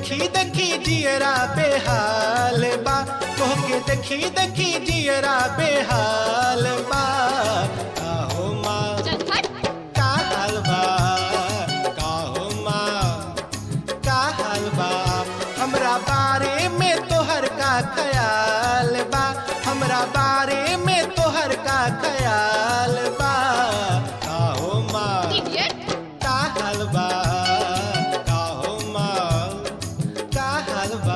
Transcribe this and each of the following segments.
देखी देखी जियरा बेहाल बा तोहके देखी देखी जियरा बेहाल बा काहो माँ चल हट का हाल बा काहो माँ का हाल बा हमरा बारे में तोहर का ख्याल बा हमरा बारे में तोहर का ख्याल बा काहो माँ इडियट का हाल बा काहो माँ का हाल बा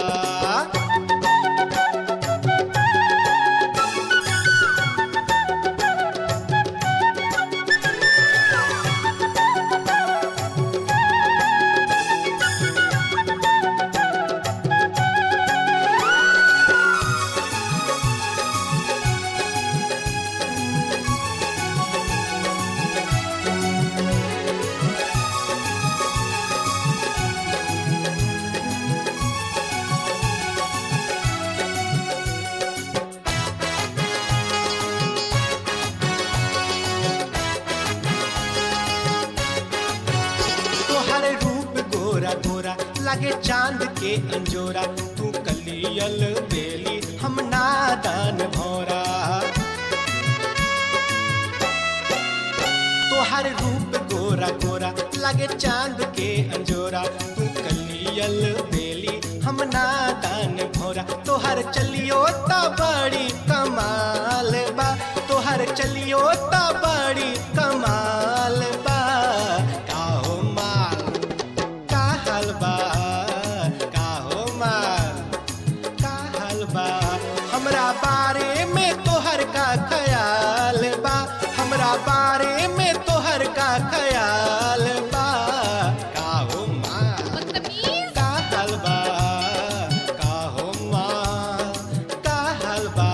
तोहर रूप गोरा गोरा लागे चांद के अंजोरा तू कलियल बेली हम नादान भौरा तोहर रूप गोरा गोरा लागे चांद के अंजोरा तू कलियल बेली हम नादान भौरा तोहर चलियो ता बड़ी कमाल बा तोहर चलियो ता बड़ी कमाल बा काहो माल का हाल बा काहो माल का हाल बा हमरा बारे में तोहर का ख्याल बा हमरा बारे में तोहर का ख्याल बा काहो माल बदतमीज का हाल बा काहो माल का हाल बा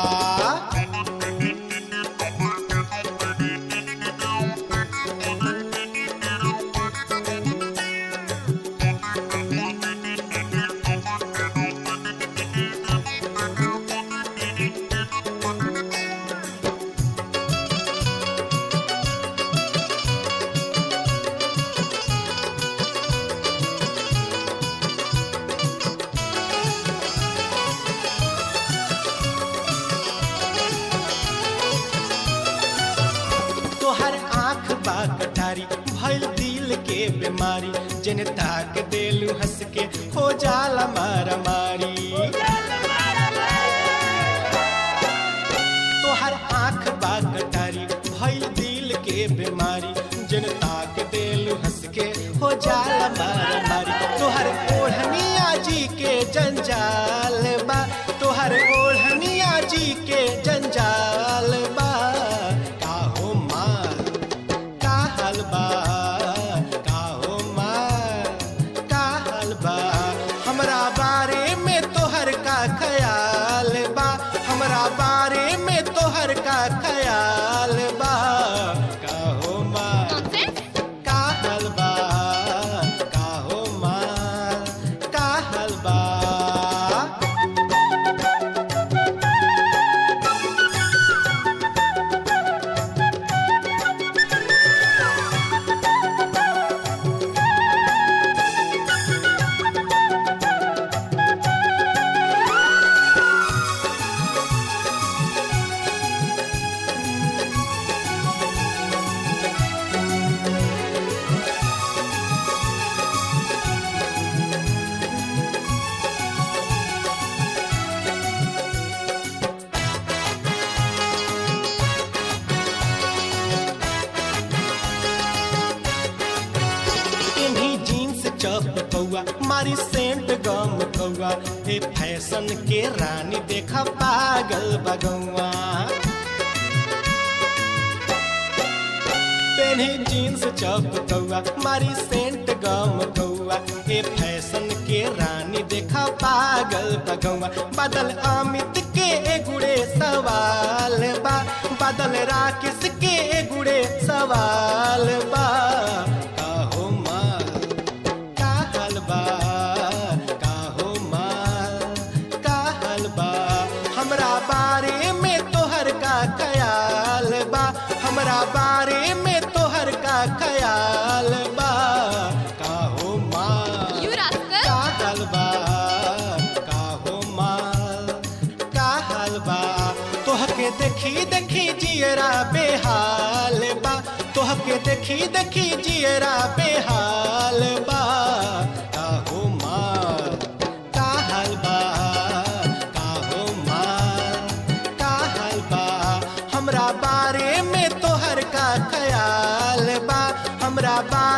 तोहर आँख बा कटारी भइल दिल के बीमारी जन ताक देलू हंस के हो जाला मारा मारी तोहर आँख बा कटारी भइल दिल के बीमारी जन ताक देलू हंस के हो जाला मारा मारी तोहर ओढ़निया जी के जंजाल बा तोहर ओढ़निया जी के जंजाल बा काहो माल का हाल बा काहो माल का हाल बा हमरा बारे में तोहर का ख्याल बा हमरा बारे में तोहर का ख्याल बा काहो माल नॉनसेंस का हाल बा काहो माल का हाल बा इन्हीं जीन्स चप कौआ मारी सेंट गम कौआ ए फैशन के रानी देखा पागल बगौआ पेन्ही जीन्स चप कौआ मारी सेंट गम कौआ ए फैशन के रानी देखा पागल बगौआ बादल अमित के गुड़े सवाल बा बादल राकेश के गुड़े सवाल बा काहो माल का हाल बा काहो माल का हाल बा हमरा बारे में तोहर का ख्याल बा हमरा बारे में तोहर का ख्याल बा काहो माल यू रास्कल का जियरा बेहाल बा तोहके देखी देखी जियरा बेहाल बा काहो माँ का हाल बा काहो माँ का हाल बा हमरा बारे में तोहर का ख्याल बा हमरा बारे